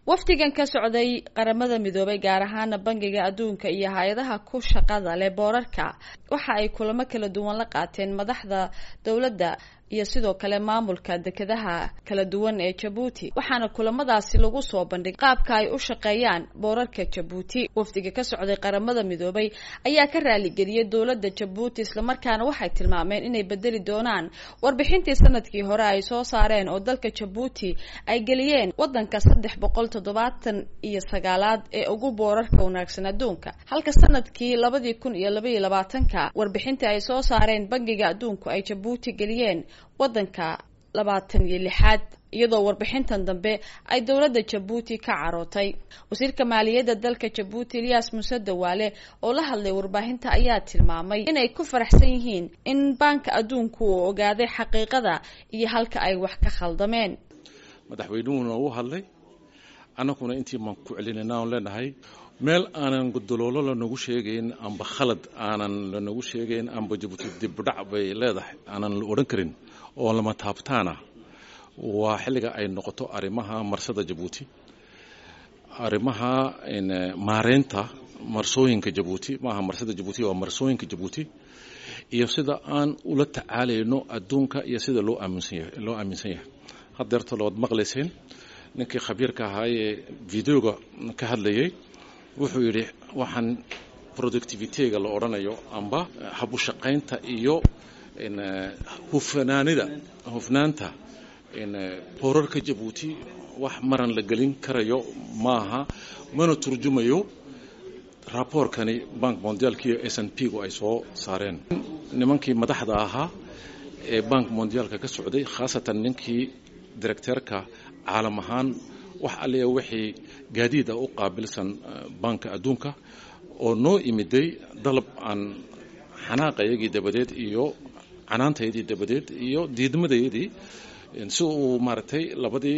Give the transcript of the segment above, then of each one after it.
wafdigan ka socday qaramada midoobay gaar ahaana bangiga adduunka iyo hay-adaha ku shaqada leh boorarka waxa ay kulamo kala duwan la qaateen madaxda dowladda iyo sidoo kale maamulka dekedaha kala duwan ee jabuuti waxaana kulamadaasi lagu soo bandhigay qaabka ay u shaqeeyaan boorarka jabuuti wafdiga ka socday qaramada midoobay ayaa ka raaligeliyay dowladda jabuuti islamarkaana waxay tilmaameen inay bedeli doonaan warbixintii sanadkii hore ay soo saareen oo dalka jabuuti ay geliyeen wadanka saddex boqol toddobaatan iyo sagaalaad ee ugu boorarka wanaagsan adduunka halka sanadkii labadii kun iyo labaiyo labaatanka warbixintii ay soo saareen bangiga adduunku ay jabuuti geliyeen wadanka labaatan iyo lixaad iyadoo warbixintan dambe ay dowladda jabuuti ka carootay wasiirka maaliyadda dalka jabuuti eliyas muse dawaale oo la hadlay warbaahinta ayaa tilmaamay inay ku faraxsan yihiin in baanka adduunku uu ogaaday xaqiiqada iyo halka ay wax ka khaldameen madaxweynuhuna uu hadlay annaguna intii maan ku celinayna aan leenahay meel aanan godoloolo lanagu sheegayn amba khalad aanan lanagu sheegayn amba jabuuti dibdhac bay leedahay aanan la odhan karin oo lama taabtaana waa xilliga ay noqoto arrimaha marsada jabuuti arrimaha maareynta marsooyinka jabuuti maaha marsada jabuuti waa marsooyinka jabuuti iyo sida aan ula tacaalayno adduunka iyo sida loo aaminsanyahay loo aaminsan yahay haddeerta lood maqlayseen ninkii khabiirka ahaa ee videoga ka hadlayay wuxuu yidhi waxaan productivitega la odhanayo amba habushaqaynta iyo hufnaanida hufnaanta boorarka jabuuti wax maran la gelin karayo maaha mana turjumayo raboorkani bank mondialkiiyo s n p gu ay soo saareen nimankii madaxda ahaa ee bank mondialka ka socday khaasatan ninkii directeerka caalam ahaan wax alliya wixii gaadiida u qaabilsan banka adduunka oo noo imiday dalab aan xanaaqayagii dabadeed iyo canaantayadii dabadeed iyo diidmadayadii si uu maaragtay labadii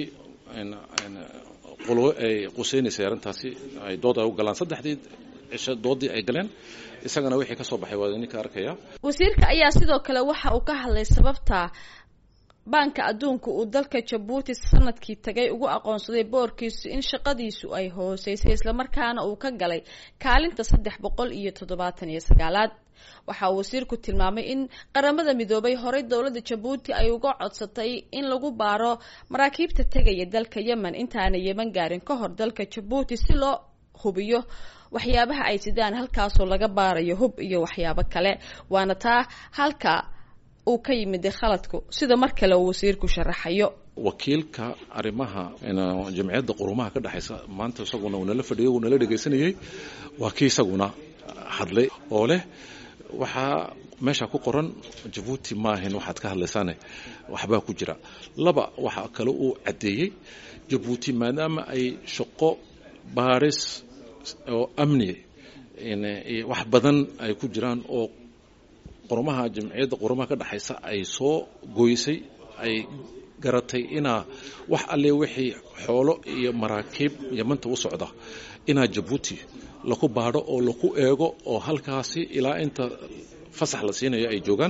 qolo ay qusaynaysay arrintaasi ay dood ay u galaan saddexdii cisho doodii ay galeen isagana wixii ka soo baxay waa ninka arkaya wasiirka ayaa sidoo kale waxa uu ka hadlay sababta baanka adduunka uu dalka jabuuti sanadkii tagay ugu aqoonsaday boorkiisu in shaqadiisu ay hooseysay islamarkaana uu ka galay kaalinta saddex boqol iyo toddobaatan iyo sagaalaad waxa uu wasiirku tilmaamay in qaramada midoobay horey dowladda jabuuti ay uga codsatay in lagu baaro maraakiibta tegaya dalka yemen intaana yeman gaarin ka hor dalka jabuuti si loo hubiyo waxyaabaha ay sidaan halkaasoo laga baarayo hub iyo waxyaabo kale waana taa halka uu ka yimiday khaladku sida mar kale uu wasiirku sharaxayo wakiilka arrimaha jamciyadda qurumaha ka dhexaysa maanta isaguna uu nala fadhiyay uu nala dhegaysanayay waa kii isaguna hadlay oo leh waxaa meesha ku qoran jabuuti maahin waxaad ka hadlaysaane waxbaa ku jira laba waxaa kale uu caddeeyey jabuuti maadaama ay shaqo baaris oo amni wax badan ay ku jiraan oo qurumaha jamciyadda qurumaha ka dhexaysa ay soo gooysay ay garatay inaa wax alle wixii xoolo iyo maraakiib yamanta u socda inaa jabuuti laku baadho oo laku eego oo halkaasi ilaa inta fasax la siinayo ay joogaan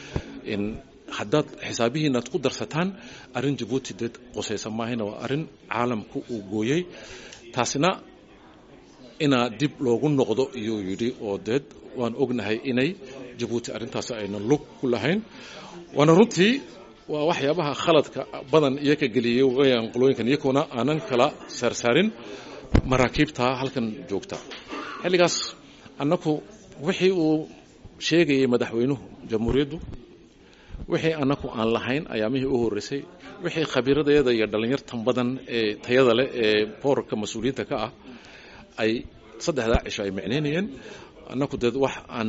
haddaad xisaabihiinaad ku darsataan arrin jabuuti deed qosaysa maahina waa arrin caalamku uu gooyey taasina inaa dib loogu noqdo iyuu yidhi oo deed waan ognahay inay jabuuti arrintaasi ayna lug ku lahayn waana runtii waa waxyaabaha khaladka badan iyo ka geliyey weyaan qolooyinkan iyakuna aanan kala saarsaarin maraakiibta halkan joogta xilligaas annaku wixii uu sheegayay madaxweynuhu jamhuuriyaddu wixii annaku aan lahayn ayaamihii u horreysay wixii khabiiradeeda iyo dhallinyartan badan ee tayada leh ee boorarka mas-uuliyiinta ka ah ay saddexdaa cisho ay micnaynayeen annaku deed wax aan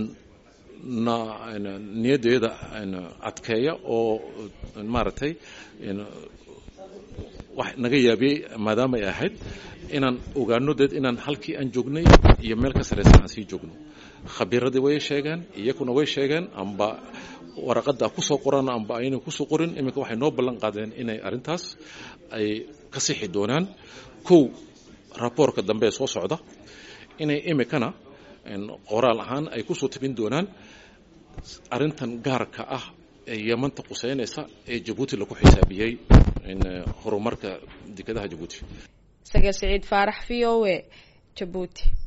niyaddeeda adkeeya oo maaragtay wax naga yaabiyey maadaama ay ahayd inaan ogaano deed inaan halkii aan joognay iyo meel ka saraysan aan sii joogno khabiiradii way sheegeen iyakuna way sheegeen amba waraqadda kusoo qoran amba ayna kusoo qorin iminka waxay noo ballan qaadeen inay arrintaas ay ka sixi doonaan kow raboorka dambe ee soo socda inay imikana qoraal ahaan ay kusoo tabin doonaan arrintan gaarka ah ee yamanta quseynaysa ee jabuuti lagu xisaabiyey horumarka dekedaha jabuuti sagal siciid faarax v o a jabuuti